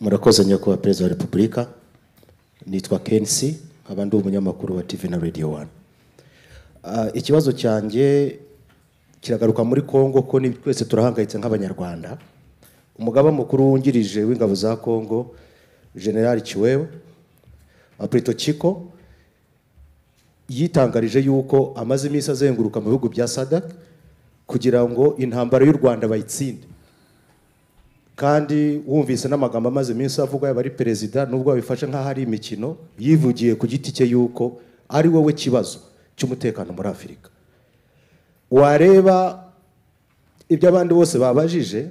murakoze nyakubahwa perezida wa repubulika nitwa kensi nkaba ndi umunyamakuru wa tv na radio wani ikibazo cyanjye kiragaruka muri congo ko ni- twese turahangayitse nk'abanyarwanda umugaba mukuru wungirije w'ingabo za congo general kiwewe apreto chiko yitangarije yuko amaze iminsi azenguruka mu bihugu bya sadak kugira ngo intambara y'u rwanda bayitsinde kandi wumvise n'amagambo amaze iminsi avugwa yaba ari perezida nubwo babifashe nk'aho ari imikino yivugiye ku giti cye yuko ari wowe kibazo cy'umutekano muri afurika wareba ibyo abandi bose babajije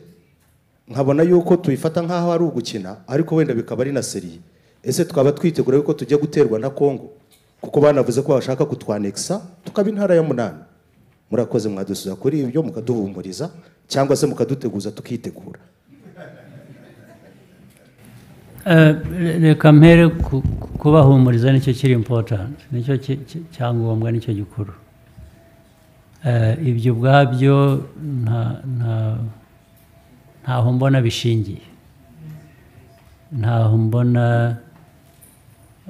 nkabona yuko tubifata nk'aho ari ugukina ariko wenda bikaba ari na seri ese twaba twitegura yuko tujya guterwa na congo kuko banavuze ko bashaka kutwanekisa tukaba intara ya munani murakoze mwadusubiza kuri ibyo mukaduhumuriza cyangwa se mukaduteguza tukitegura Eh, reka mpere ku- ku- kubahumuriza nicyo kiri impotanti nicyo ki- ki- cyangombwa nicyo gikuru Eh, ibyo ubwabyo nta- nta- ntaho mbona bishingiye ntaho mbona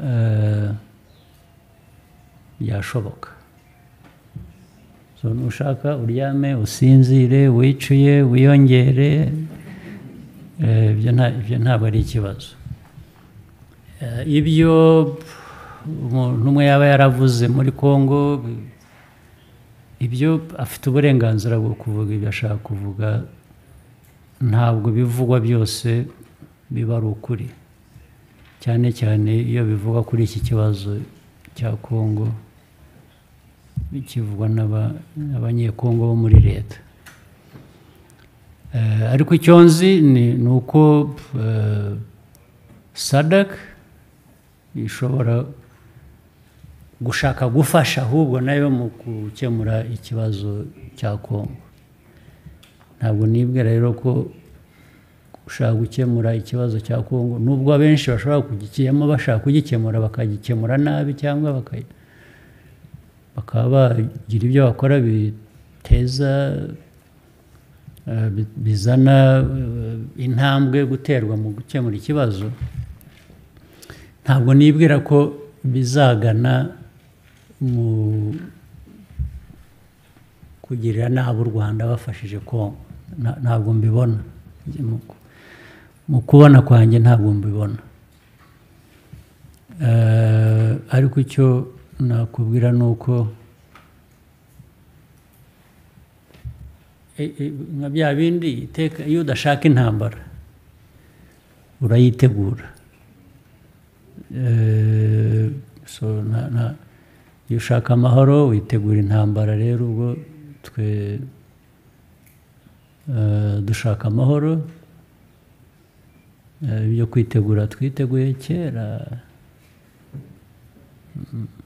eh, byashoboka So, nushaka uryame usinzire wicuye wiyongere Eh, ibyo nta- ibyo ntabwo ari ikibazo Eh, ibyo umuntu umwe yaba yaravuze muri congo ibyo afite uburenganzira bwo kuvuga ibyo ashaka kuvuga ntabwo ibivugwa byose biba ari ukuri cyane cyane iyo bivugwa kuri iki kibazo cya congo bikivugwa n'aba- n'abanyekongo bo muri leta Eh, ariko icyo nzi ni ni uko eh, sadak ishobora gushaka gufasha ahubwo nayo mu gukemura ikibazo cya kongo ntabwo nibwira rero ko gushaka gukemura ikibazo cya kongo nubwo abenshi bashobora kugikiyemo bashaka kugikemura bakagikemura nabi cyangwa baka- bakaba bagira ibyo bakora biteza eh, bi- bizana eh, intambwe guterwa mu gukemura ikibazo ntabwo nibwira ko bizagana mu kugirira nabi u rwanda bafashije kongo Na- ntabwo mbibona Mu- mu kubona kwanjye ntabwo mbibona Eh, ariko icyo nakubwira ni uko E- e- nka bya bindi iteka iyo udashaka intambara urayitegura Eh, so na- na- iyo ushaka amahoro witegura intambara rero ubwo twe eh, dushaka amahoro Eh, ibyo kwitegura twiteguye kera Mm.